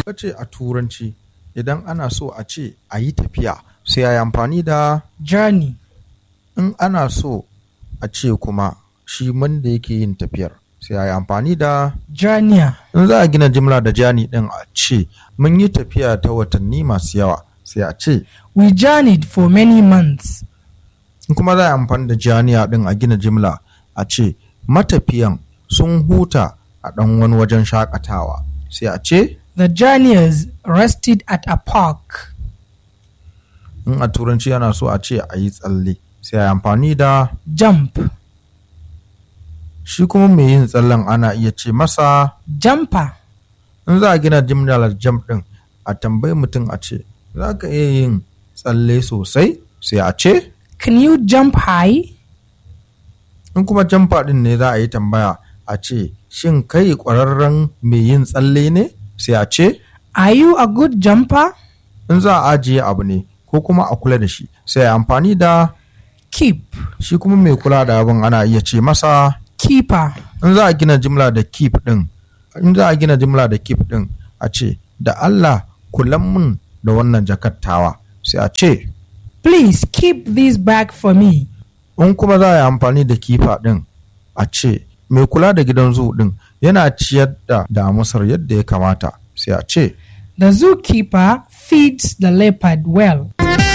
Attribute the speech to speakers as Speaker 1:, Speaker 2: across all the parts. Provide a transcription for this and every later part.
Speaker 1: ka ce a turanci idan ana so a ce a yi tafiya sai a yi amfani da
Speaker 2: journey,
Speaker 1: in ana so a ce kuma shi wanda yake yin tafiyar sai a yi amfani da
Speaker 2: journey,
Speaker 1: in za a gina jimla da jani din a ce mun yi tafiya ta watanni masu yawa sai a ce
Speaker 2: we journeyed for many months.
Speaker 1: in kuma za a yi amfani da janiya din a gina jimla a ce matafiyan sun huta a ɗan wani wajen shakatawa sai a ce
Speaker 2: The journeyers rested at a park.
Speaker 1: in a turanci yana so a ce a yi tsalle sai a yi amfani da
Speaker 2: Jump,
Speaker 1: shi kuma mai yin tsallen ana iya ce masa
Speaker 2: jumper,
Speaker 1: in za a gina jimlar jam din a tambayi mutum a ce za ka iya yin tsalle sosai sai a ce
Speaker 2: can you jump high?
Speaker 1: in kuma jamfa din ne za a yi tambaya a ce shin kai ƙwararren mai yin tsalle ne sai a ce
Speaker 2: Are you a good jumper?
Speaker 1: in za a ajiye abu ne ko kuma a kula da shi sai a amfani da
Speaker 2: Keep,
Speaker 1: shi kuma mai kula da abin ana iya ce masa
Speaker 2: keeper,
Speaker 1: in za a gina jimla da keep din in za a gina jimla da keep din a ce da Allah kulan mun da wannan jakattawa sai a ce
Speaker 2: please keep this bag for me.
Speaker 1: in kuma za a yi amfani da kifa din a ce mai kula da gidan zoo din yana ciyar da damusar yadda ya kamata sai a ce
Speaker 2: The zookeeper feeds the leopard well.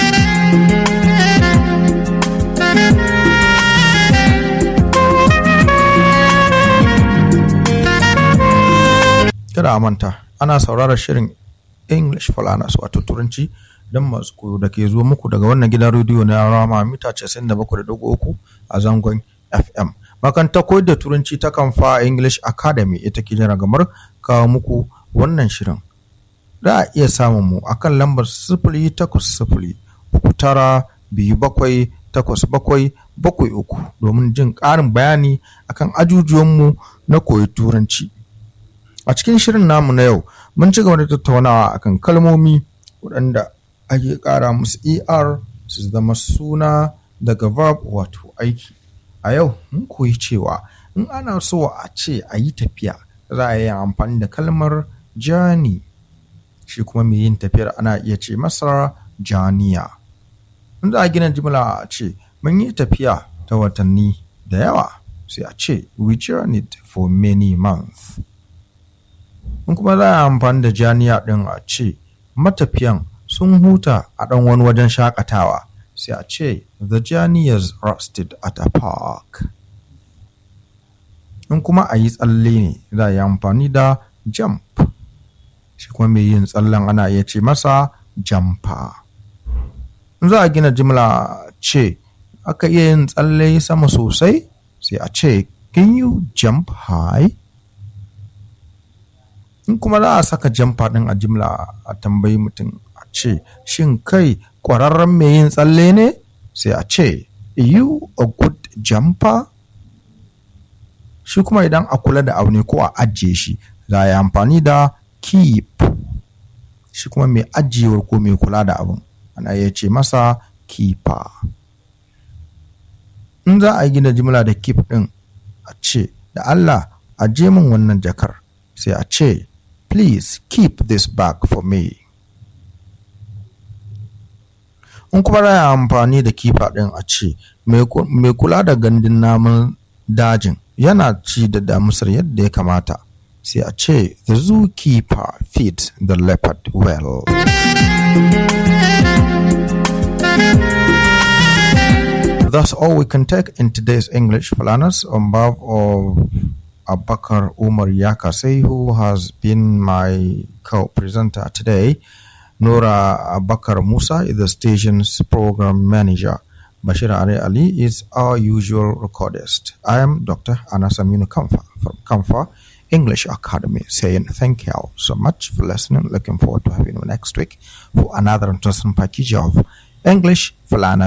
Speaker 1: kada a manta ana sauraron shirin english falanas wato turanci don masu koyo da ke zuwa muku daga wannan gidan rediyo na rama mita 97.3 a zangon fm makanta koyar da turanci ta kamfa english academy ita ke jira gamar kawo muku wannan shirin za a iya samun mu akan lambar sifili takwas sifili uku tara biyu bakwai takwas bakwai bakwai uku domin jin ƙarin bayani akan ajujuwanmu na koyi turanci a cikin shirin namu na yau mun ci gaba da tattaunawa akan kalmomi waɗanda ake ƙara musu er su zama suna daga verb wato aiki a yau mun koyi cewa in ana so a ce a yi tafiya za a yi amfani da kalmar journey shi kuma mai yin tafiyar ana iya ce masa janiya in za a gina jimla a ce mun yi tafiya ta watanni da yawa sai a ce we journeyed for many months in kuma za a amfani da janiya ɗin a ce matafiyan sun huta a ɗan wani wajen shakatawa sai a ce the journeyers rested at a park in kuma a yi tsalle ne za a yi amfani da jump shi kuma mai yin tsallen ana iya ce masa jamfa in za a gina jimla ce aka iya yin tsalle sama sosai sai a ce can you jump high in kuma za a saka jamfa ɗin a jimla a tambayi mutum a ce shin kai ƙwararren mai yin tsalle ne sai a ce you a good jumper shi kuma idan a kula da abu ne ko a ajiye shi za a yi amfani da keep shi kuma mai ajiyewar ko mai kula da abin ana iya ce masa keeper in za a gina jimla da keep ɗin a ce da Allah aje min wannan jakar sai a ce please keep this bag for me in kuma za amfani da kifa ɗin a ce mai kula da gandun namun dajin yana ci da damusar yadda ya kamata sai a ce the zookeeper feeds the leopard well That's all we can take in today's English Falanas on behalf of Abakar Umar Yakase, who has been my co-presenter today. Nora Abakar Musa is the station's program manager. Bashir Ali Ali is our usual recordist. I am Dr. Anas Aminu Kamfa from Kamfa English Academy saying thank you so much for listening. Looking forward to having you next week for another interesting package of English Falana